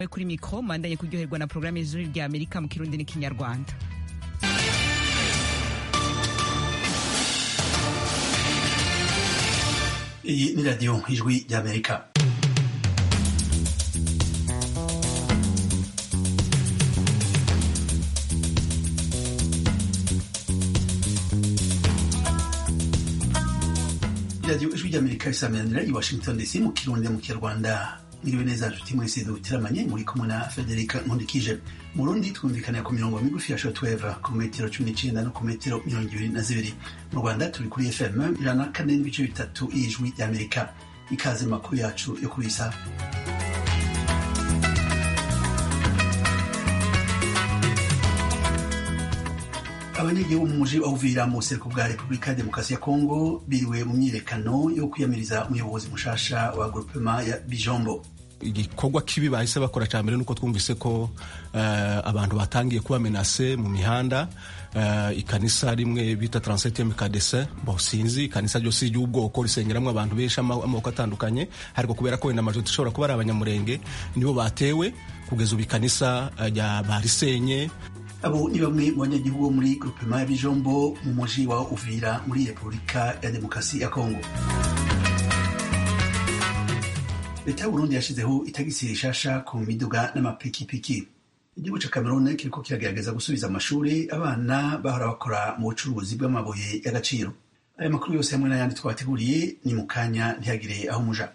kuri mikro mandanye kuryoherwa na programme y'ijuru rya amerika mu kirundi n'ikinyarwanda iyi ni radiyo ijwi ry'amerika radiyo ijwi ry'amerika risameranira i washington dc mu kirundi mu kinyarwanda mwiriwe neza nshuti mwese dutiramanye muri kumwe na federica nkundikije mu rundi twumvikanira ku mirongo migufi ya shotweva ku metero cumi n'icenda no ku metero mirongo ibiri na zibiri mu rwanda turi kuri fm ijana na kane n'ibice bitatu y'ijwi ry'amerika ikaze mu makuru yacu yo kuri iyi saha abanyagihugu mu muji wa Uvira mu buseruko bwa Repubulika ya Demokarasi ya Kongo biriwe mu myiyerekano yo kwiyamiriza umuyobozi mushasha wa groupement ya Bijombo igikorwa kibi bahise bakora cya mbere nuko twumvise ko uh, abantu batangiye kuba menase mu mihanda uh, ikanisa rimwe bita 37 kadese bo sinzi ikanisa ryose ry'ubwoko risengeramwo abantu benshi amoko atandukanye ariko kubera ko wenda amajoti ishobora kuba ari abanyamurenge nibo batewe kugeza ubu ikanisa uh, barisenye abo ni bamwe mu banyagihugu bo muri groupement ya Bijombo mu muji wa Uvira muri Repubulika ya Demokarasi ya Kongo leta y'uburundi yashizeho itagisi rishasha ku miduga n'amapikipiki igihugu ca cameroon kiriko kiragerageza gusubiza amashuri abana bahora bakora mu bucuruzi bw'amabuye y'agaciro aya makuru yose hamwe n'ayandi twabateguriye ni mu kanya ntihagire aho muja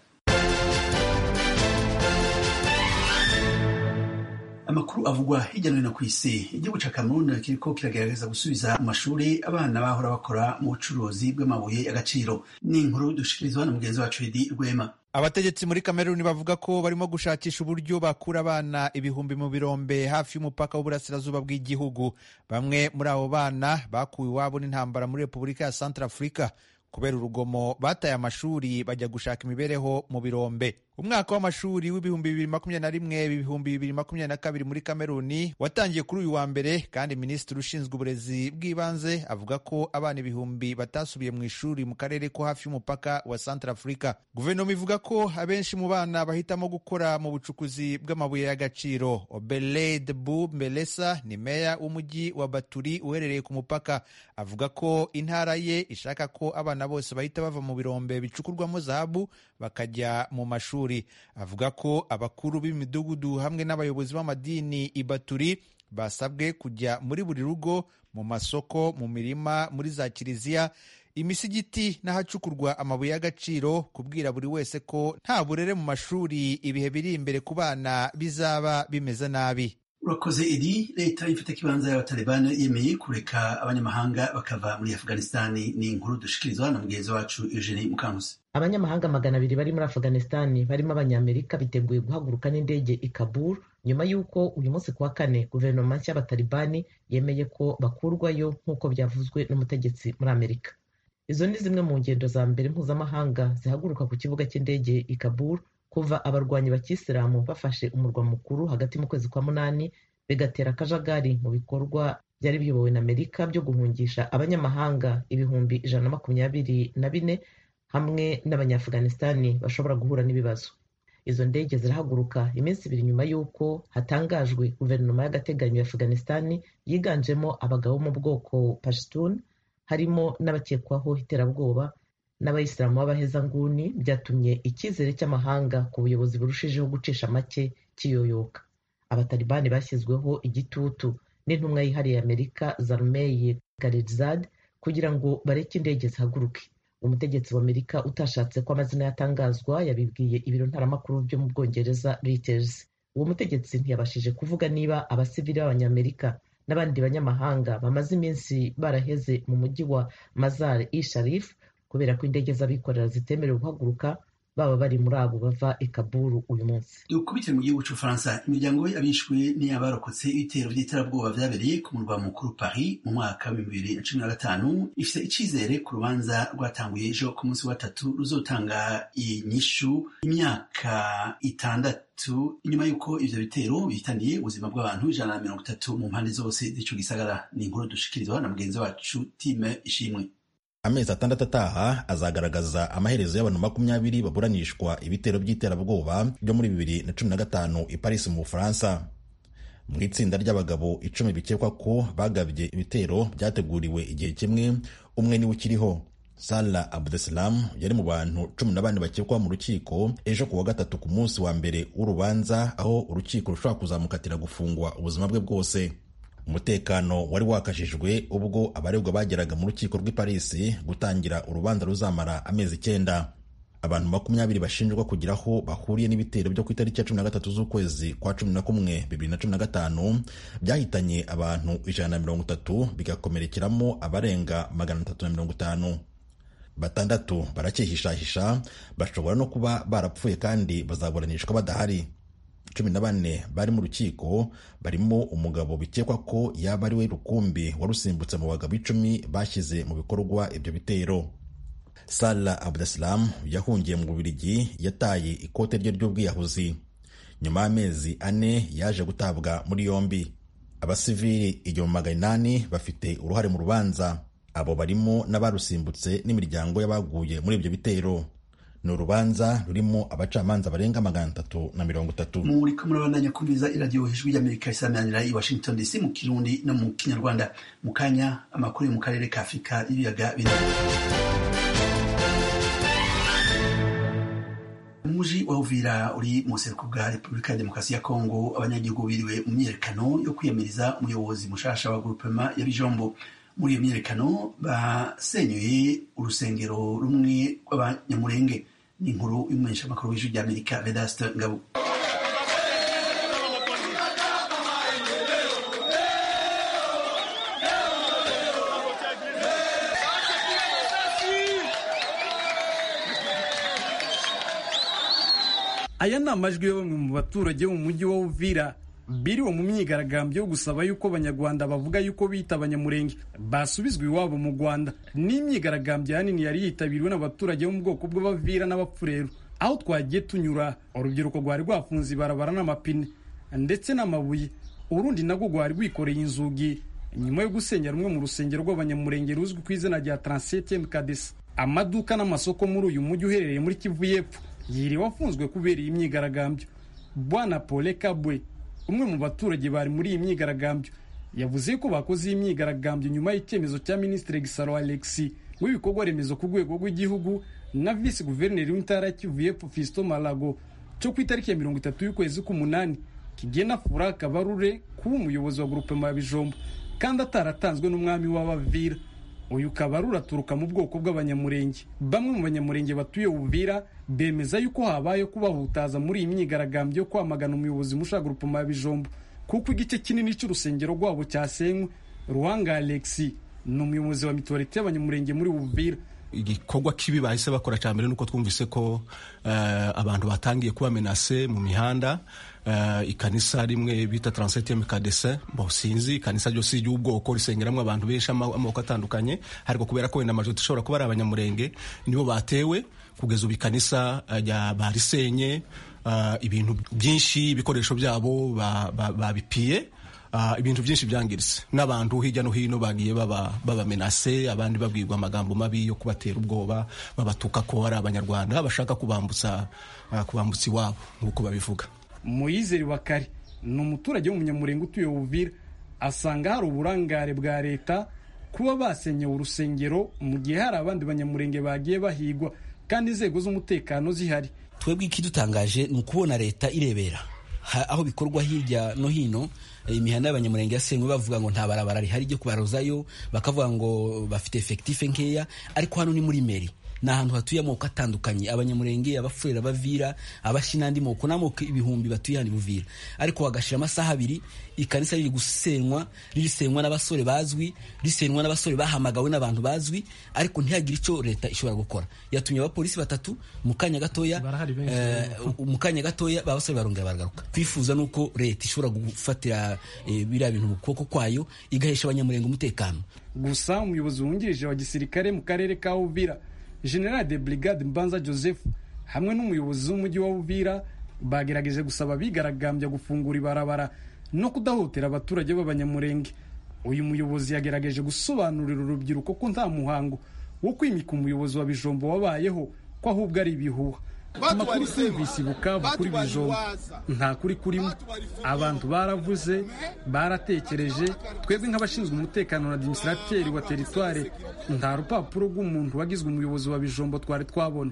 amakuru avugwa hirya no hino ku isi igihugu ca cameroon kiriko kiragerageza gusubiza mu mashuri abana bahora bakora mu bucuruzi bw'amabuye y'agaciro ni inkuru dushikirizwa na mugenzi wacu edi rwema abategetsi muri kameruni bavuga ko barimo gushakisha uburyo bakura abana ibihumbi mu birombe hafi y'umupaka w'uburasirazuba bw'igihugu bamwe muri abo bana bakuwe iwabo n'intambara muri repubulika ya centre afurika kubera urugomo bataye amashuri bajya gushaka imibereho mu birombe umwaka w'amashuri w'ibihumbi bibiri makumyabiri na rimwe ibihumbi bibiri makumyabiri na kabiri muri kameruni watangiye kuri uyu wa mbere kandi minisitiri ushinzwe uburezi bw'ibanze avuga ko abana ibihumbi batasubiye mu ishuri mu karere ko hafi y'umupaka wa centre afurika guverinoma ivuga ko abenshi mu bana bahitamo gukora mu bucukuzi bw'amabuye y'agaciro obeled bu mbelesa ni meya w'umujyi wa baturi uherereye ku mupaka avuga ko intara ye ishaka ko abana bose bahita bava mu birombe bicukurwamo zahabu bakajya mu mashuri avuga ko abakuru b'imidugudu hamwe n'abayobozi b'amadini ibaturi basabwe kujya muri buri rugo mu masoko mu mirima muri za kiliziya imisigiti n'ahacukurwa amabuye y'agaciro kubwira buri wese ko nta burere mu mashuri ibihe biri imbere ku bana bizaba bimeze nabi urakoze edi leta ifite ikibanza y'abatalibani yemeye kureka abanyamahanga bakava muri afghanistani ni inkuru dushikirizwa na mugenzi wacu eugenie mukanguzi abanyamahanga magana abiri bari muri afghanistani barimo abanyamerika biteguye guhaguruka n'indege i kabul nyuma y'uko uyu munsi kuwa kane guverinoma nshya y'abatalibani yemeye ko bakurwayo nk'uko byavuzwe n'umutegetsi muri amerika izo ni zimwe mu ngendo za mbere mpuzamahanga zihaguruka ku kibuga cy'indege i kabul kuva abarwanyi bakisilamu bafashe umurwa mukuru hagati mu kwezi kwa munani bigatera akajagari mu bikorwa byari biyobowe na amerika byo guhungisha abanyamahanga ibihumbi ijana na makumyabiri na bine hamwe n'abanyaafghanistani bashobora guhura n'ibibazo izo ndege zirahaguruka iminsi ibiri nyuma y'uko hatangajwe guverinoma y'agateganyo ya afghanistani yiganjemo abagabo mu bwoko pashtun harimo n'abakekwaho iterabwoba n'abayisilamu b'abahezanguni byatumye icyizere cy'amahanga ku buyobozi burushijeho gucisha make kiyoyoka abatalibani bashyizweho igitutu n'intumwa yihariye amerika zarmeye garidzad kugira ngo bareke indege zihaguruke umutegetsi wa amerika utashatse ko amazina yatangazwa yabibwiye ibiro ntaramakuru byo mu bwongereza reuters uwo mutegetsi ntiyabashije kuvuga niba abasivili b'abanyamerika n'abandi banyamahanga bamaze iminsi baraheze mu mujyi wa mazar i sharif kubera ko indege z'abikorera zitemerewe guhaguruka baba bari muri abo bava i kaburu uyu munsi dukubitire mu gihugu cy'ubufaransa imiryango y'abishwe n'iy'abarokotse ibitero by'iterabwoba byabereye ku murwa mukuru paris mu mwaka wa bibiri na cumi na gatanu ifite icyizere ku rubanza rwatanguye ejo ku munsi wa gatatu ruzotanga inyishu imyaka itandatu inyuma y'uko ivyo bitero bihitaniye ubuzima bw'abantu ijana na mirongo itatu mu mpande zose z'ico gisagara ni inkuru dushikirizwa na mugenzi wacu time ishimwe amezi atandatu ataha azagaragaza amaherezo y'abantu makumyabiri baburanishwa ibitero by'iterabwoba byo muri bibiri na cumi na gatanu i Paris mu Bufaransa mu itsinda ry'abagabo icumi bikekwa ko bagabye ibitero byateguriwe igihe kimwe umwe niwe ukiriho Salah Abdeslam yari mu bantu cumi na bane bakekwa mu rukiko ejo ku wa gatatu ku munsi wa mbere w'urubanza aho urukiko rushobora kuzamukatira gufungwa ubuzima bwe bwose umutekano wari wakajijwe ubwo abaregwa bageraga mu rukiko rw'i Paris gutangira urubanza ruzamara amezi icyenda abantu makumyabiri bashinjwa kugira aho bahuriye n'ibitero byo ku itariki ya cumi na gatatu z'ukwezi kwa cumi na kumwe bibiri na cumi na gatanu byahitanye abantu ijana na mirongo itatu bigakomerekeramo abarenga magana atatu na mirongo itanu batandatu baracyihishahisha bashobora no kuba barapfuye kandi bazaburanishwa badahari cumi na bane bari mu rukiko barimo umugabo bikekwa ko yaba ari we rukumbi warusimbutse mu bagabo icumi bashyize mu bikorwa ibyo bitero Salah Abdeslam yahungiye mu Bubiligi yataye ikote rye ry'ubwiyahuzi nyuma y'amezi ane yaje gutabwa muri yombi abasivili igihumbi magana inani bafite uruhare mu rubanza abo barimo n'abarusimbutse n'imiryango y'abaguye muri ibyo bitero ni urubanza rurimo abacamanza barenga magana atatu na mirongo itatu muriko murabandanya kumviza iradiyo ijwi ry'amerika isamanira i washington dc mu kirundi no mu kinyarwanda mu kanya amakuru yo mu karere ka afurika y'ibiyaga binini umuji wa uvira uri mu buseruko bwa repubulika ya demokarasi ya kongo abanyagihugu biriwe mu myiyerekano yo kwiyamiriza umuyobozi mushasha wa grupema ya bijombo muri iyo myiyerekano basenyuye urusengero rumwe rw'abanyamurenge ni inkuru y'umumenyeshamakuru w'ijwi ry'amerika vedaste ngabo aya ni amajwi ya bamwe mu baturage bo mu mujyi wa uvira biriwe mu myigaragambyo yo gusaba yuko abanyarwanda bavuga yuko bita abanyamurenge basubizwa iwabo mu rwanda n'imyigaragambyo ahanini yari yitabiriwe n'abaturage bo mu bwoko bw'abavira n'abapfureru aho twagiye tunyura urubyiruko rwari rwafunze ibarabara n'amapine ndetse n'amabuye urundi nabwo rwari rwikoreye inzugi nyuma yo gusenya rumwe mu rusengero rw'abanyamurenge ruzwi ku izina rya transete mkadesa amaduka n'amasoko muri uyu mujyi uherereye muri kivu y'epfo yiriwe afunzwe kubera iyi myigaragambyo bwana pole kabwe umwe mu baturage bari muri iyi myigaragambyo yavuze ko bakoze iyi myigaragambyo nyuma y'icyemezo cya minisitiri gisaro alexi w'ibikorwa remezo ku rwego rw'igihugu na visi guverineri w'intara ya kivu y'epfo fisito malago cyo ku itariki ya mirongo itatu y'ukwezi k'umunani kigena fura kabarure kuba umuyobozi wa grupema ya bijombo kandi ataratanzwe n'umwami w'abavira uyu kabarura aturuka mu bwoko bw'abanyamurenge bamwe mu banyamurenge batuye uvira bemeza yuko habayeho kubahutaza muri iyi myigaragambyo yo kwamagana umuyobozi musha grupema ya bijombo kuko igice kinini cy'urusengero rwabo cyasenywe ruhanga alexi ni umuyobozi wa mituwarite y'abanyamurenge muri uvira igikorwa kibi bahise bakora cya mbere nuko twumvise ko uh, abantu batangiye kuba menase mu mihanda uh, ikanisa rimwe bita transetieme kadese bo sinzi ikanisa ryose ry'ubwoko risengeramo abantu benshi amoko atandukanye ariko kubera ko wenda amajoti ishobora kuba ari abanyamurenge nibo batewe kugeza ubu ikanisa uh, barisenye ibintu byinshi ibikoresho byabo babipiye ba, ba Uh, ibintu byinshi byangiritse n'abantu hirya no hino bagiye babamenase baba abandi babwirwa amagambo mabi yo kubatera ubwoba babatuka ko ari abanyarwanda bashaka kubambutsa uh, kubambutsa iwabo nk'uko babivuga muyizeri wakari ni umuturage w'umunyamurenge utuye uvira asanga hari uburangare bwa leta kuba basenyewe urusengero mu gihe hari abandi banyamurenge bagiye bahigwa kandi inzego z'umutekano zihari twebwe ikidutangaje ni ukubona leta irebera aho bikorwa hirya no hino imihanda y'abanyamurenge yasenywe bavuga ngo nta barabara rihari ryo kubarozayo bakavuga ngo bafite efekitife nkeya ariko hano ni muri meri ni ahantu hatuye amoko atandukanye abanyamurenge abafurera abavira abashi n'andi moko n'amoko ibihumbi batuye hano buvira ariko hagashira amasaha abiri ikanisa riri gusenywa ririsenywa n'abasore bazwi risenywa n'abasore bahamagawe n'abantu bazwi ariko ntihagire icyo leta ishobora gukora yatumye abapolisi batatu mu kanya gatoya mu kanya gatoya babasore barongera baragaruka twifuza nuko leta ishobora gufatira biriya bintu mu kuboko kwayo igahesha abanyamurenge umutekano gusa umuyobozi wungirije wa gisirikare mu karere ka uvira general de brigade mbanza joseph hamwe n'umuyobozi w'umujyi wa uvira bagerageje gusaba abigaragambya gufungura ibarabara no kudahotera abaturage b'abanyamurenge uyu muyobozi yagerageje gusobanurira urubyiruko ko nta muhango wo kwimika umuyobozi wa bijombo wabayeho ko ahubwo ari ibihuha amakuru twumvise bukavu kuri bijombo nta kuri kurimo abantu baravuze baratekereje twebwe nk'abashinzwe umutekano na administrateri wa teritware nta rupapuro rw'umuntu wagizwe umuyobozi wa bijombo twari twabona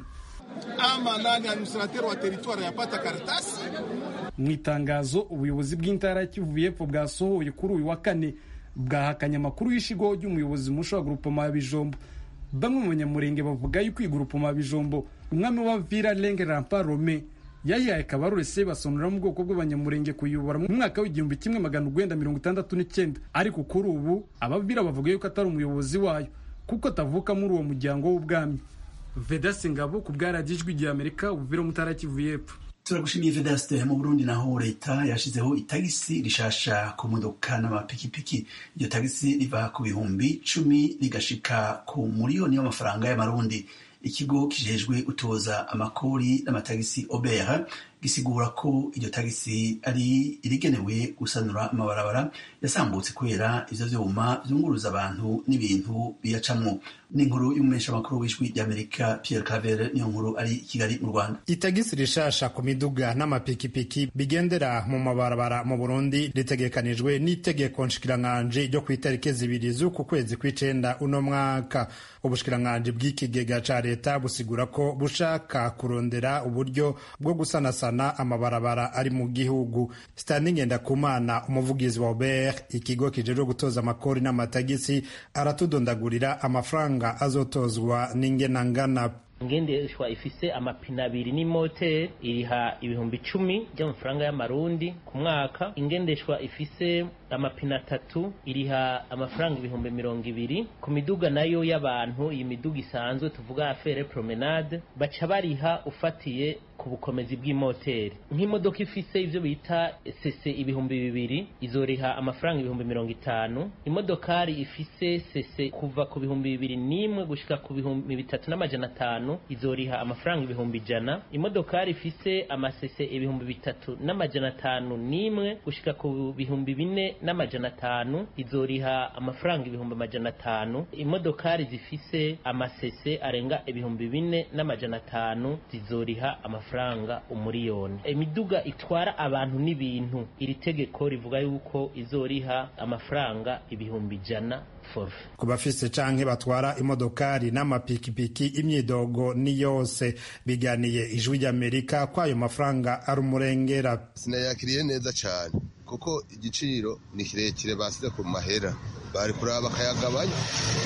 ama nani administrateur wa teritwari yapata karatasi mu itangazo ubuyobozi bw'intara ya kivu y'epfo bwasohoye kuri uyu wa kane bwahakanye amakuru y'ishigo ry'umuyobozi musha wa grupoma ya bijombo bamwe mu banyamurenge bavuga yuko iyi grupoma ya bijombo umwami wa vira lenge rampa rome yayihaye kabarore se basonora mu bwoko bw'abanyamurenge kuyobora mu mwaka w'igihumbi kimwe magana urwenda mirongo itandatu n'icyenda ariko kuri ubu abavira bavuga yuko atari umuyobozi wayo kuko atavuka muri uwo muryango w'ubwami vedasi ngabo ku bwaragijwe igihe amerika ubuvira mutara kivu y'epfo turagushimiye vedaste mu burundi naho leta yashizeho itagisi rishasha ku modoka n'amapikipiki iryo tagisi riva ku bihumbi cumi rigashika ku miliyoni y'amafaranga y'amarundi ikigo kijejwe gutoza amakori n'amatagisi obera gisigura ko iryo tagisi ari irigenewe gusanura amabarabara yasambutse kubera ivyo vyuma vyunguruza abantu n'ibintu biyacamwo n'inkuru y'umumenyeshamakuru w'ijwi ry'amerika pierre cavere niyo nkuru ari i kigali mu rwanda itagisi rishasha ku miduga n'amapikipiki bigendera mu mabarabara mu burundi ritegekanijwe n'itegeko nshikiranganji ryo ku itariki zibiri z'uku kwezi kw'icenda uno mwaka ubushikiranganji bw'ikigega ca leta busigura ko bushaka kurondera uburyo bwo gusanasana amabarabara ari mu gihugu stani ngendakumana umuvugizi wa ober ikigo kijejwe gutoza amakori n'amatagisi aratudondagurira amafaranga azotozwa n'ingenangana ingendeshwa ifise amapine abiri n'imoteri iriha ibihumbi icumi by'amafaranga y'amarundi ku mwaka ingendeshwa ifise amapine atatu iriha amafaranga ibihumbi mirongo ibiri ku miduga nayo y'abantu iyi miduga isanzwe tuvuga afere promenade baca bariha ufatiye ku bukomezi bw'imoteri nk'imodoka ifise ivyo bita sese ibihumbi bibiri izoriha amafaranga ibihumbi mirongo itanu imodokari ifise sese kuva ku bihumbi bibiri n'imwe gushika ku bihumbi bitatu n'amajana atanu izoriha amafaranga ibihumbi ijana imodokari ifise amasese ibihumbi bitatu n'amajana atanu n'imwe gushika ku bihumbi bine n'amajana atanu izoriha amafaranga ibihumbi amajana atanu imodokari zifise amasese arenga ibihumbi bine n'amajana atanu zizoriha amafaranga umuriyoni imiduga itwara abantu n'ibintu iri tegeko rivuga yuko izoriha amafaranga ibihumbi ijana forfe ku bafise canke batwara imodokari n'amapikipiki imyidogo ni yose biganiye ijwi ry'amerika ko ayo mafaranga ari umurengera sinayakiriye neza cyane kuko igiciro ni kirekire basize ku mahera bari kuraba bakayagabanya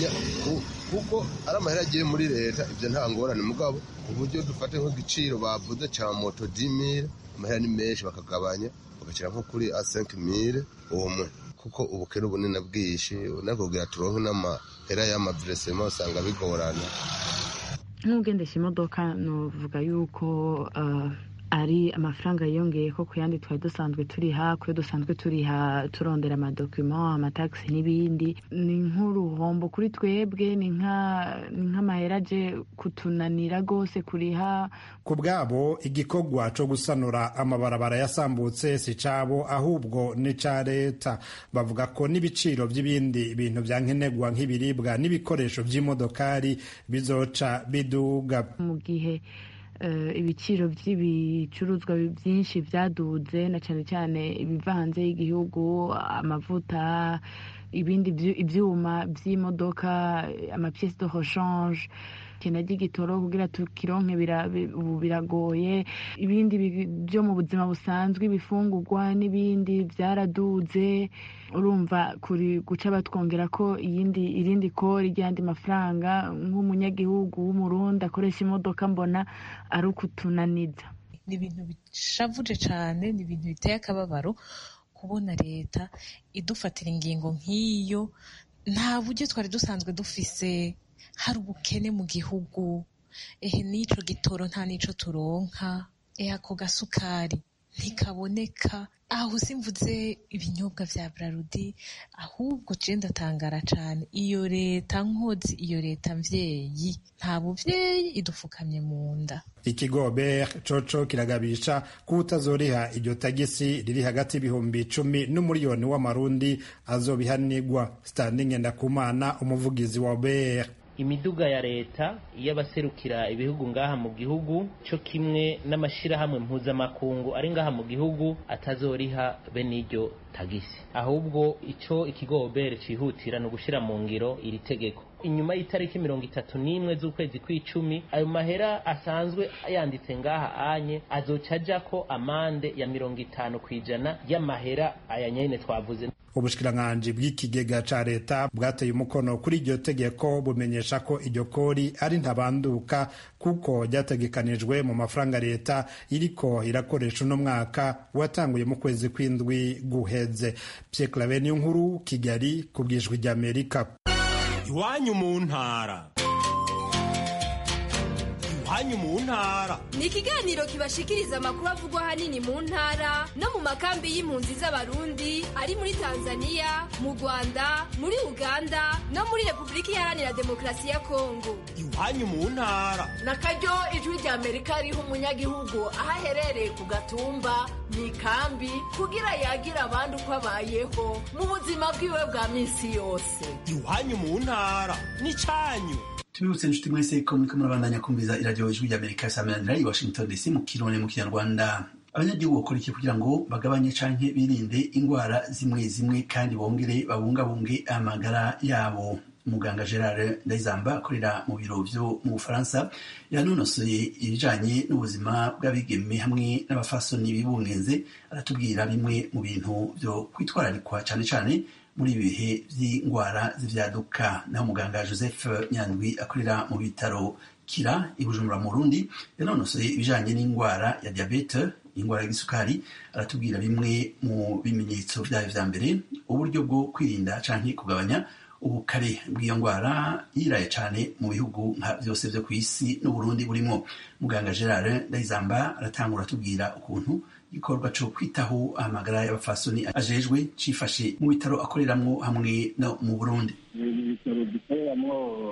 kuko ari amahera agiye muri leta ibyo nta ngorane mugabo ku buryo dufate nk'igiciro bavuze cya moto dimire amahera ni menshi bakagabanya bagashyira nko kuri a senke mire umwe kuko ubukene ubunini bwinshi unakubwira turonke n'amahera y'amaviresema usanga bigorana nk'ugendesha imodoka nuvuga yuko ari amafaranga yiyongeye ko ku yandi twari dusanzwe turiha kuyo dusanzwe turiha turondera amadokima amatagisi n'ibindi ni nk'uruhombo kuri twebwe ni nk'amahera aje kutunanira rwose kuriha ku bwabo igikorwa cyo gusanura amabarabara yasambutse si cabo ahubwo ni ca leta bavuga ko n'ibiciro by'ibindi bintu bya nkenerwa nk'ibiribwa n'ibikoresho by'imodokari bizoca biduga mu gihe ibiciro by'ibicuruzwa byinshi byaduze na cyane cyane ibiva hanze y'igihugu amavuta ibindi ibyuma by'imodoka amapiyesi de rechange ikintu ry'igitoro kugira tukironke ubu biragoye ibindi byo mu buzima busanzwe ibifungurwa n'ibindi byaraduze urumva kuri guca batwongera ko iyindi irindi kori ry'andi mafaranga nk'umunyagihugu w'umurundi akoresha imodoka mbona ari ukutunaniza ni ibintu bishavuje cyane ni ibintu biteye akababaro kubona leta idufatira ingingo nk'iyo nta buryo twari dusanzwe dufise hari ubukene mu gihugu ehe n'ico gitoro nta n'ico turonka ehe ako gasukari ntikaboneka aho simvuze ibinyobwa vya brarudi ahubwo je ndatangara cane iyo leta nkozi iyo leta mvyeyi nta buvyeyi idufukamye mu nda ikigo ber coco kiragabisha ko utazoriha iryo tagisi riri hagati y'ibihumbi icumi n'umuriyoni w'amarundi azobihanirwa standing ndakumana umuvugizi wa ber imiduga ya leta y'abaserukira ibihugu ngaha mu gihugu cyo kimwe n'amashirahamwe mpuzamakungu ari ngaha mu gihugu atazoriha bene iryo tagisi ahubwo ico ikigobere cihutira ni ugushira mu ngiro iri tegeko inyuma y'itariki mirongo itatu n'imwe z'ukwezi kw'icumi ayo mahera asanzwe yanditse ngaha anye azoca ajako amande ya mirongo itanu ku ijana y'amahera aya nyene twavuze ubushikiranganji bw'ikigega ca leta bwateye umukono kuri iryo tegeko bumenyesha ko iryo kori ari ntabanduka kuko ryategekanijwe mu mafaranga leta iriko irakoresha uno mwaka watanguye mu kwezi kw'indwi guheze Pierre Claver niyo nkuru Kigali ku bwijwi ry'Amerika iwanyu mu ntara iwanyu mu ntara ni ikiganiro kibashikiriza amakuru avugwa ahanini mu ntara no mu makambi y'impunzi z'abarundi ari muri tanzania mu rwanda muri uganda no muri repubulika iharanira demokarasi ya kongo iwanyu mu ntara na karyo ijwi rya amerika riha umunyagihugu aho aherereye ku gatumba mu ikambi kugira yagire abandi uko abayeho mu buzima bwiwe bwa minsi yose iwanyu mu ntara ni cyanyu tubibutse inshuti mwese ko muriko murabandanya kumviza iradiyo ijwi ry'amerika samanira i washington dc mu kirundi mu kinyarwanda abanyagihugu bakora iki kugira ngo bagabanye canke birinde ingwara zimwe zimwe kandi bongere babungabunge amagara yabo muganga gerard ndayizamba akorera mu biro vyo mu bufaransa yanonosoye ibijanye n'ubuzima bw'abigeme hamwe n'abafasoni bibungenze aratubwira bimwe mu bintu vyo kwitwararikwa cane cane muri ibi bihe by'indwara z'ivyaduka naho muganga joseph nyandwi akorera mu bitaro kira i bujumbura mu rundi yanonosoye ibijanye n'indwara ya diabete indwara y'igisukari aratubwira bimwe mu bimenyetso vyayo vya mbere uburyo bwo kwirinda canke kugabanya ubukare bw'iyo ndwara yiraye cane mu bihugu nka vyose vyo ku isi n'uburundi burimwo muganga gerard ndayizamba aratangura atubwira ukuntu igikorwa co kwitaho amagara y'abafasoni ajejwe cifashe mu bitaro akoreramwo hamwe no mu burundi ibitaro dukoreramwo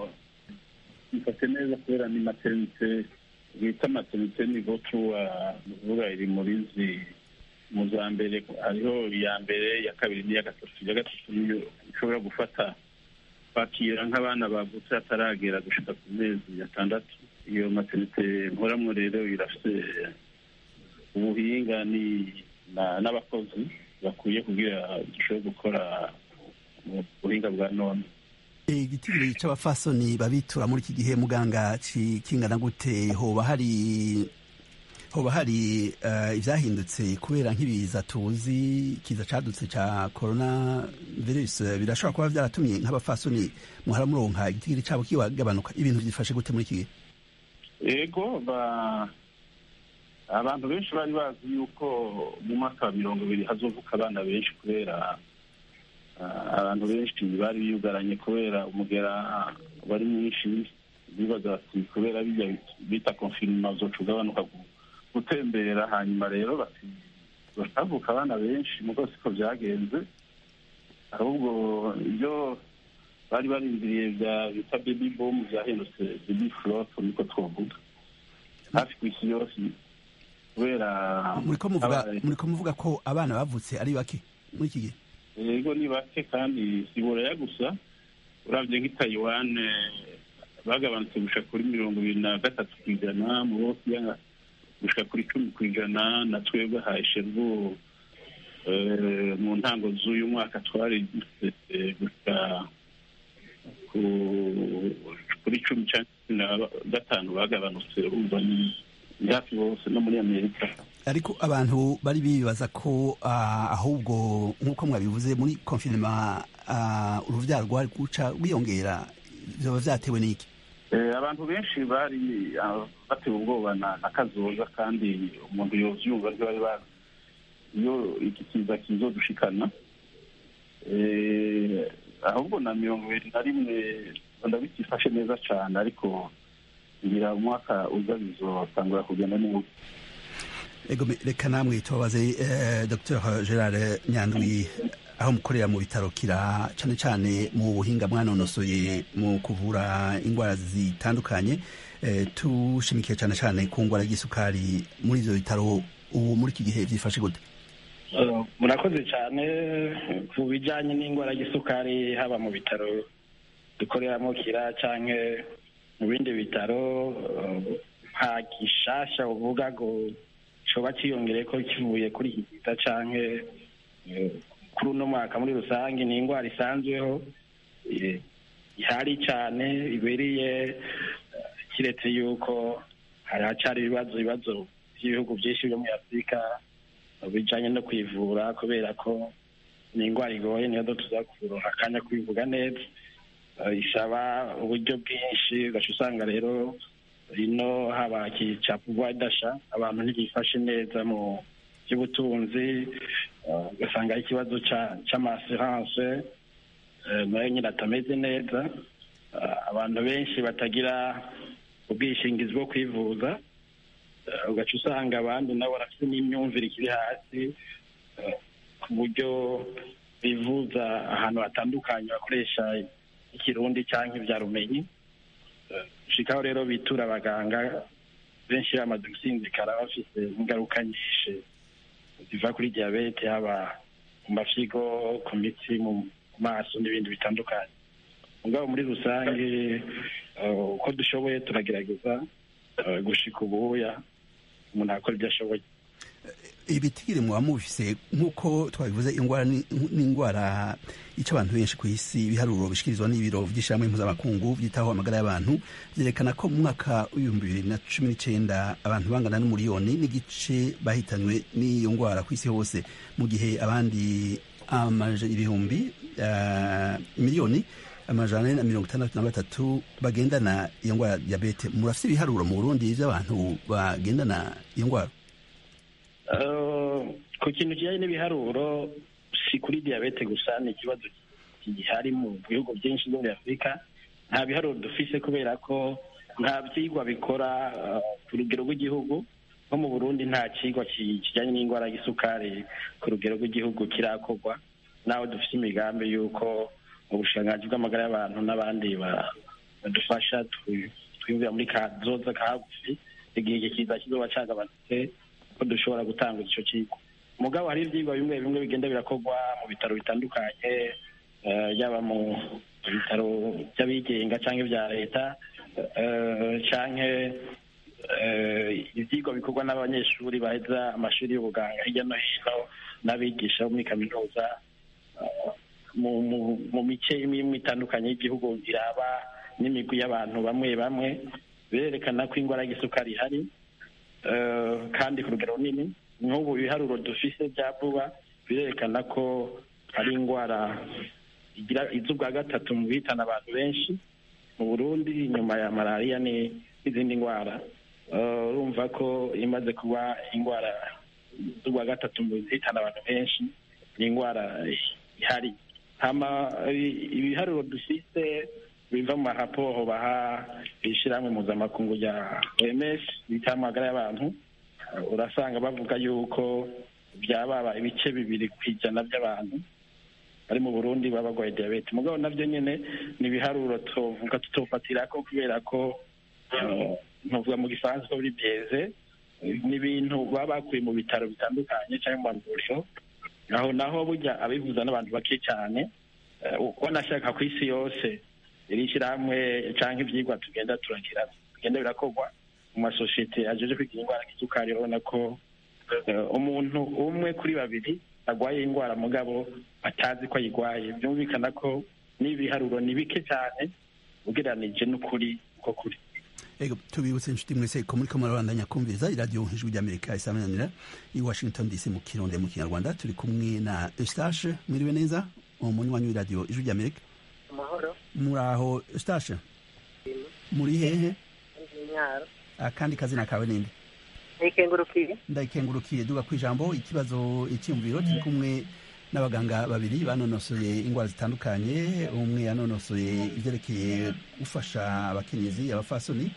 bifashe neza kubera ni maternite bita maternite ni votuwa nukuvuga iri muri zi mu za mbere hariho iya mbere iya kabiri n'iya gatatu iya gatatu niyo ishobora gufata kwakira nk'abana bavutse hataragera gushika ku mezi atandatu iyo maternite nkoramwo rero irafite ubuhinga ni n'abakozi bakwiye kugira dushobore gukora mu buhinga bwa none igitigiri c'abafasoni babitura muri iki gihe muganga kingana gute hoba hari hoba hari uh, ivyahindutse kubera nk'ibiza tuzi kiza cadutse ca corona virus birashobora kuba vyaratumye nk'abafasoni muhara muronka igitigiri cabo kigabanuka ibintu vyifashe gute muri iki gihe ego ba abantu benshi bari bazi yuko mu mwaka wa mirongo ibiri hazovuka abana benshi kubera abantu benshi bari biyugaranye kubera umugera wari mwinshi bibaza bati kubera bijya bita konfinima uzoca ugabanuka gutembera hanyuma rero bati batavuka abana benshi mugo siko byagenze ahubwo ibyo bari barindiriye bya bita baby boom byahindutse baby flop niko twovuga hafi ku isi yose kubera muriko muvuga ko abana bavutse ari bake muri iki gihe yego ni bake kandi si buraya gusa urabye nk'i taiwan bagabanutse gushika kuri mirongo ibiri na gatatu ku ijana mu bosiya gushika kuri cumi ku ijana na twebwe haisherwo mu ntango z'uyu mwaka twari gushika kuri cumi cyangwa cumi na gatanu bagabanutse urumva ni hafi bose no muri amerika ariko abantu bari bibaza ko uh, ahubwo nk'uko mwabivuze muri konfinema uh, uruvyaro rwari guca rwiyongera vyoba vyatewe n'iki abantu benshi bari batewe ubwoba na kazoza kandi umuntu yovyumva ntibari bazi iyo iki kiza kizodushikana ahubwo na mirongo ibiri na rimwe ndabikifashe neza cane ariko ngira umwaka uza bizotangura kugenda neza ego reka namwe tubabaze eh, dr gerard nyandwi aho mukorera mu bitaro kira cyane cyane mu buhinga mwanonosoye mu kuvura indwara zitandukanye eh, tushimikiye cyane cyane ku ndwara y'isukari muri ivyo bitaro ubu muri iki gihe vyifashe gute murakoze cyane ku bijyanye n'indwara y'isukari haba mu bitaro dukoreramo kira canke mu bindi bitaro eh, nta gishasha uvuga ngo coba ciyongere ko kivuye kuri iki gita canke eh, kuri uno mwaka muri rusange ni indwara isanzweho eh, ihari cyane ibereye eh, kiretse yuko hari hacari ibibazo ibibazo by'ibihugu byinshi byo muri afurika eh, bijanye no kwivura kubera ko ni indwara igoye niyo tuza kuronka akanya kubivuga neza Eh, isaba uburyo bwinshi ugaca usanga rero ino haba kica pouvoir d'achat abantu ntibifashe neza mu by'ubutunzi eh, ugasanga ari ikibazo ca- c'amaassurance eh, nayo nyine atameze neza Eh, abantu benshi batagira ubwishingizi bwo kwivuza Eh, ugaca usanga abandi nabo barafite n'imyumvire ikiri hasi eh, ku buryo bivuza ahantu hatandukanye bakoresha ikirundi cyangwa ibyarumenyi shikaho rero bitura abaganga benshi bamaze gusinzikara bafite ingaruka nyinshi ziva kuri diyabete haba mu mafyigo ku mitsi mu maso n'ibindi bitandukanye mugabo muri rusange eh, uko dushoboye turagerageza eh, gushika ubuya umuntu akora ibyo ashoboye ibitigiri muba mubifise nk'uko twabivuze indwara ni ni indwara ica abantu benshi ku isi ibiharuro bishikirizwa n'ibiro by'ishyirahamwe mpuzamakungu byitaho amagara y'abantu byerekana ko mu mwaka w'ibihumbi bibiri na cumi n'icyenda abantu bangana n'umuriyoni n'igice bahitanywe n'iyo ndwara ku isi hose mu gihe abandi amaje ibihumbi ah, miliyoni amajana ane na mirongo itandatu na batatu bagendana iyo ndwara ya diyabete murafite ibiharuro mu burundi by'abantu bagendana iyo ndwara Eh, ku kintu kijyanye n'ibiharuro si kuri diyabete gusa ni ikibazo gihari mu bihugu byinshi byo muri afurika nta biharuro dufise kubera ko nta byigwa bikora eh, ku rugero rw'igihugu nko mu burundi nta kigwa ki- kijyanye n'indwara y'isukari ku rugero rw'igihugu kirakorwa naho dufite imigambi y'uko mu bushikiranganji bw'amagara y'abantu n'abandi ba- badufasha twi- twiyumvira muri kazoza ka hagufi igihe iki kiza kizoba cagabanutse ko dushobora gutanga icyo kigo mugabo hari ibyigwa bimwe bimwe bigenda birakorwa mu bitaro bitandukanye eh, yaba mu bitaro by'abigenga cyangwa ibya leta eh, canke eh, ibyigwa bikorwa n'abanyeshuri baheza amashuri y'ubuganga hirya no hino n'abigisha bo muri kaminuza eh, mu mu- mu mice imwe imwe itandukanye y'igihugu iraba n'imigwi y'abantu bamwe bamwe birerekana ko indwara y'igisukari ihari eh, kandi ku rugero runini nk'ubu ibiharuro dufise bya vuba birerekana ko ari indwara igira iza ubwa gatatu mu bihitana abantu benshi mu burundi nyuma ya malariya ni- n'izindi ndwara Eh, urumva ko imaze kuba indwara z'ubwa gatatu mu zihitana abantu benshi ni indwara ihari hama i- ibiharuro dufise biva mu maraporo baha ishyirahamwe mpuzamakungu rya oms bita amagara y'abantu Uh, urasanga bavuga yuko byababa ibice bibiri ku ijana by'abantu bari mu burundi baba barwaye diyabete mugabo nabyo nyine ni ibiharuro tuvuga tutofatirako kubera ko uh, ntuvuga mu gifaransa ko biri byeze ni ibintu baba bakuye mu bitaro bitandukanye cyangwa mu mavuriro aho naho burya abivuza n'abantu bake cyane Eh, uko nashaka ku isi yose iri shyirahamwe cyangwa ibyigwa tugenda turagira bigenda birakorwa mu masosiyete ajeje kwigira indwara y'isukari urabona ko eh, umuntu umwe kuri babiri arwaye indwara mugabo atazi ko ayirwaye byumvikana ko n'ibiharuro ni bike cyane ugereranije n'ukuri uko kuri Ego tubibutse inshuti mwese ko muri kamara bandanya kumviriza iradiyo ijwi ry'Amerika isamananira i Washington DC mu kirundi mu kinyarwanda turi kumwe na Eustache mwiriwe neza umunywanyi w'iradiyo ijwi ry'Amerika amahoro muri aho Eustache muri hehe intwaro akandi kazina kawe ninde nikengurukiye ndayikengurukiye duga ku ijambo ikibazo icyumviro turi kumwe n'abaganga babiri banonosoye indwara zitandukanye umwe yanonosoye ibyerekeye gufasha abakenyezi abafasoni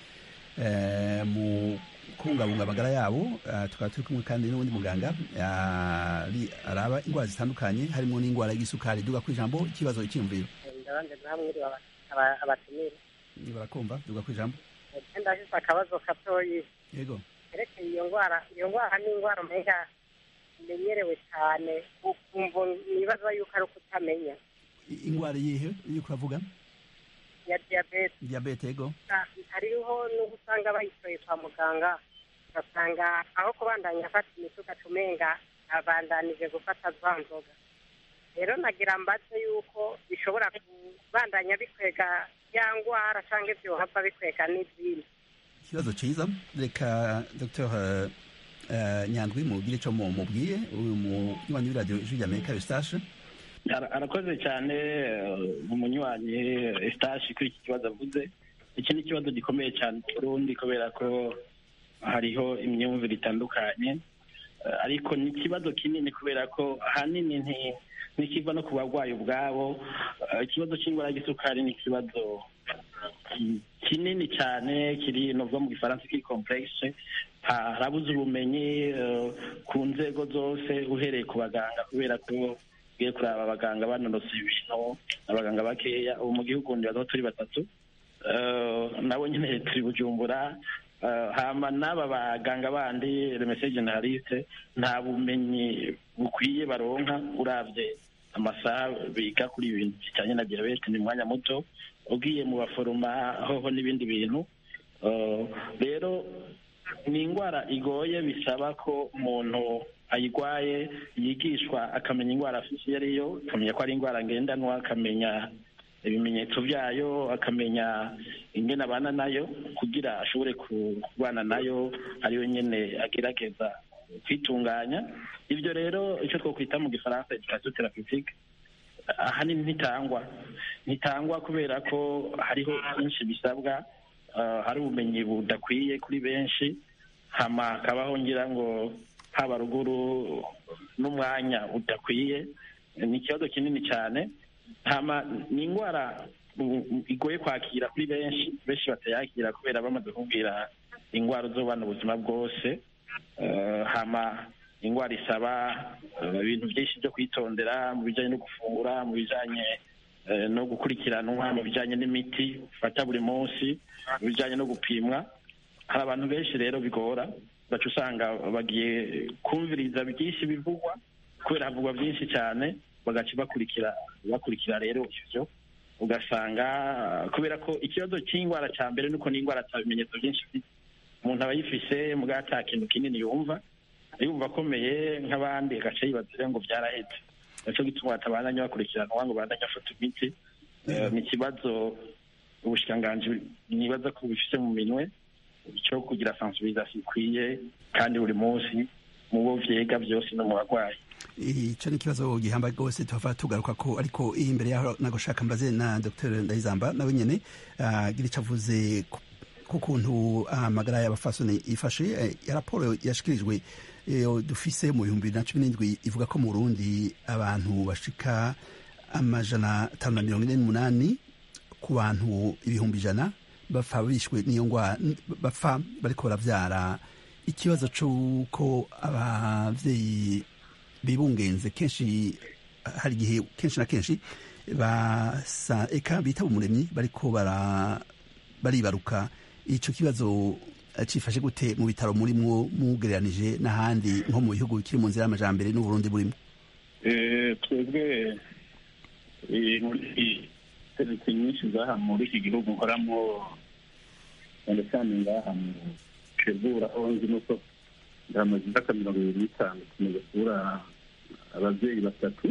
eh, mu kubungabunga amagara yabo Ah, tukaba turi kumwe kandi n'undi muganga ah, ari- araba indwara zitandukanye harimo n'indwara y'igisukari duga ku ijambo ikibazo icyumviro ndabanje namwe aba- abatumire barakumva duga ku ijambo ndafise akabazo gatoyi yego yerekeye iyo ndwara iyo ndwara ni indwara umenga imenyerewe cyane ukumva nibaza yuko ari ukutamenya I- indwara yihe iyo uravuga ya diyabete diyabete yego hariho n'ubu usanga bayitoye kwa muganga ugasanga aho kubandanya afata imiti ugaca umenga abandanije gufata za nzoga rero nagira mbaze yuko bishobora kubandanya bikwega ya ngwara cyangwa ibyohava bikwega n'izindi ikibazo cyiza reka dr uh, nyandwi mubwire icyo mubwiye uyu munywanyi w'iradiyo ijwi ry'amerika eustache arakoze cyane umunywanyi eustache kuri iki kibazo avuze iki ni ikibazo gikomeye cyane Burundi kubera ko hariho imyumvire itandukanye ariko ni ikibazo kinini kubera ko ahanini ntikiva no ku barwayi ubwabo ikibazo cy'indwara y'isukari ni ikibazo kinini cyane kiri novuga mu gifaransa kiri komplekse harabuze ubumenyi ku nzego zose uhereye ku baganga kubera ko ugiye kureba abaganga banonose ibintu abaganga bakeya ubu mu gihugu ndibaza turi batatu nabo nyine turi bujumbura hama n'aba baganga bandi remese generaliste nta bumenyi bukwiye baronka urabye amasaha biga kuri ibintu bijyanye na diyabete ni umwanya muto ugiye mu baforoma hoho n'ibindi bintu rero ni indwara igoye bisaba ko umuntu ayirwaye yigishwa akamenya indwara afite iyo ariyo akamenya ko ari indwara ngendanwa akamenya ibimenyetso byayo akamenya ingene abana nayo kugira ashobore kubana nayo ariyo nyine agerageza kwitunganya ibyo rero icyo twakwita mu gifaransa edikasiyo terapitike ahanini ntitangwa ntitangwa kubera ko hariho byinshi bisabwa hari ubumenyi budakwiye kuri benshi hama hakabaho ngira ngo haba ruguru n'umwanya udakwiye ni ikibazo kinini cyane hama ni indwara igoye kwakira kuri benshi benshi batayakira kubera bamaze kubwira indwara uzobana ubuzima bwose hama indwara isaba ibintu byinshi byo kwitondera mu bijyanye no gufungura mu bijyanye no gukurikiranwa mu bijyanye n'imiti ufata buri munsi mu bijyanye no gupimwa hari abantu benshi rero bigora baca usanga bagiye kumviriza byinshi bivugwa kubera havugwa byinshi cyane bagaca bakurikira bakurikira rero ibyo ugasanga kubera ko ikibazo cy'indwara cya mbere nuko n'indwara ata bimenyetso byinshi ifite umuntu aba yifise mbwa ata kintu kinini yumva yumva akomeye nk'abandi agaca yibaza ngo byarahetse nicyo gituma batabandanya bakurikiranwa ngo bandanye afata imiti ni ikibazo ubushikiranganji nibaza ko bifite mu minwe cyo kugira sensibilisation ikwiye kandi buri munsi mu bo vyega byose no mu barwayi icyo ni ikibazo gihambaye rwose tuhava tugaruka ko ariko imbere yaho nagushaka mbaze na dr ndayizamba nawe nyine agira icyo avuze ku kuntu amagara y'abafasoni ifashe ya raporo yashikirijwe dufise mu bihumbi bibiri na cumi n'indwi ivuga ko mu burundi abantu bashika amajana atanu na mirongo ine n'umunani ku bantu ibihumbi ijana bapfa bishwe n'iyo ndwara bapfa bariko baravyara ikibazo c'uko abavyeyi bibungenze kenshi hari igihe kenshi na kenshi basa eka bitaba umuremyi bariko bara baribaruka ico kibazo cifashe gute mu bitaro murimwo mugereranije n'ahandi nko mu bihugu bikiri mu nzira y'amajambere n'uburundi burimo twebwe muri serivisi nyinshi zaha muri iki gihugu nkoramo cyane cyane ngaha mu shebura aho nzi nuko ndamaze imyaka mirongo ibiri n'itanu tumaze kubura ababyeyi batatu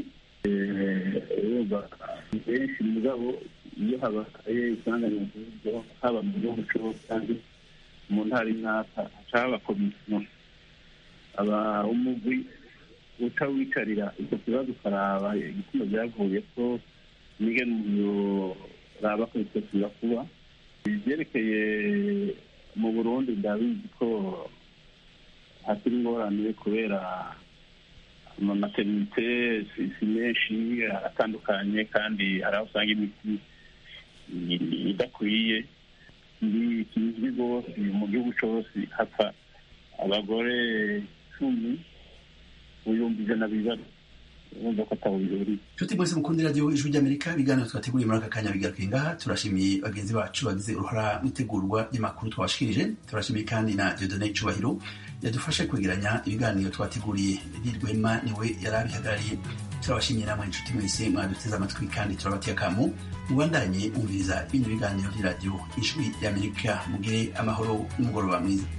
benshi mugabo iyo habaye isanganya nk'iryo haba mu gihugu cyose kandi mu ntara y'intaka haca haba komisiyo aba umugwi utawicarira icyo kibazo ukaraba igituma byavuye ko n'ingene umuntu raba ko bitekura kuba ibyerekeye mu burundi ndabizi ko hakiri ingorane kubera amamaterinite si menshi aratandukanye kandi hari aho usanga imiti idakwiye kizwi rwose mu gihugu cyose hapfa abagore cumi ibihumbi ijana bibazo urumva ko ataho bihuriye nshuti mwese mukunda radiyo ijwi ry'amerika ibiganiro twateguriye muri aka kanya bigaruka ngaha turashimiye bagenzi bacu bagize uruhara mu itegurwa ry'amakuru twabashikirije turashimiye kandi na diodone cyubahiro yadufashe kwegeranya ibiganiro twateguriye edir rwema niwe yari abihagarariye turabashimiye namwe inshuti mwese mwaduteze amatwi kandi turabatiye akamu mubandanye umviriza ibindi biganiro by'iradiyo ijwi ry'amerika mugire amahoro n'umugoroba mwiza